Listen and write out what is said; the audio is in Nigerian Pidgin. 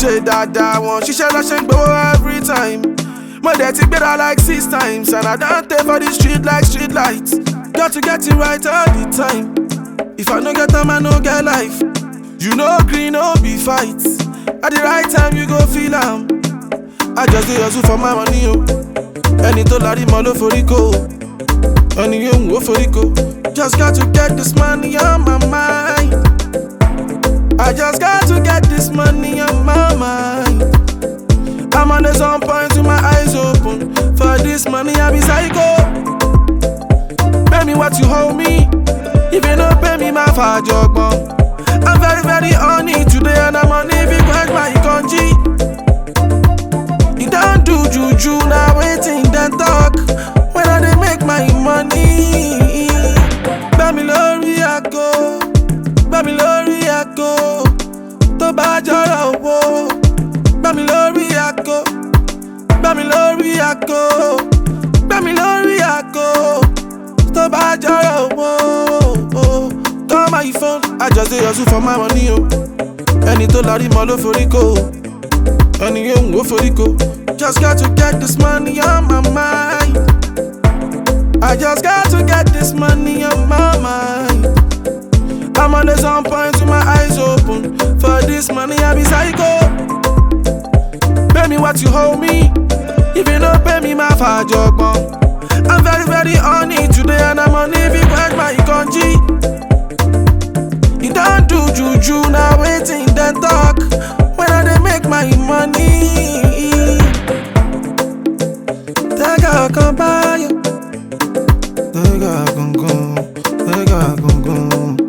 ṣe dáadáa wọn ṣiṣẹ́ lọ́ṣẹ́ ń gbowó every time. Mo dẹ̀ ti gbéra like six times and I don tey for the street like street light. Got to get it right all the time. If I no get time, I no get life. You know green, no be fight. At the right time, you go feel am. I just dey hustle for my money o. Ẹni tó larí mọ́ ló forí kó o. Ẹni yóò wò forí kó. Just got to get this money on my mind. I just got to get this money on my mind. I'm on the sun point with my eyes open. For this money, I be psycho. Pay me what you hold me. If you don't pay me, my fajogbon. I'm very, very on it today, and I'm on it because my country. You don't do juju, now waiting, then talk. When I dey make my money. Gbami lórí àgọ́, gbami lórí àgọ́. Tó bá jọrọ owó, gbami lórí àgọ́, gbami lórí àgọ́, gbami lórí àgọ́. Tó bá jọrọ owó, call my phone. I just dey hustle for my money o. Ẹni tó larí mọ́ ló forí kó o. Ẹni yóò wò forí kó. Just got to get this money on my mind. I just got to get this money on my mind. I'm on the sun point with my eyes open. For this money, I be psycho. Pay me what you hold me. If you don't pay me, my fajogbon. I'm very, very on it today, and I'm on it because my country. You don't do juju, now waiting, then talk. When I dey make my money. Tẹ́gà kan báyọ̀. Tẹ́gà gangan, tẹ́gà gangan.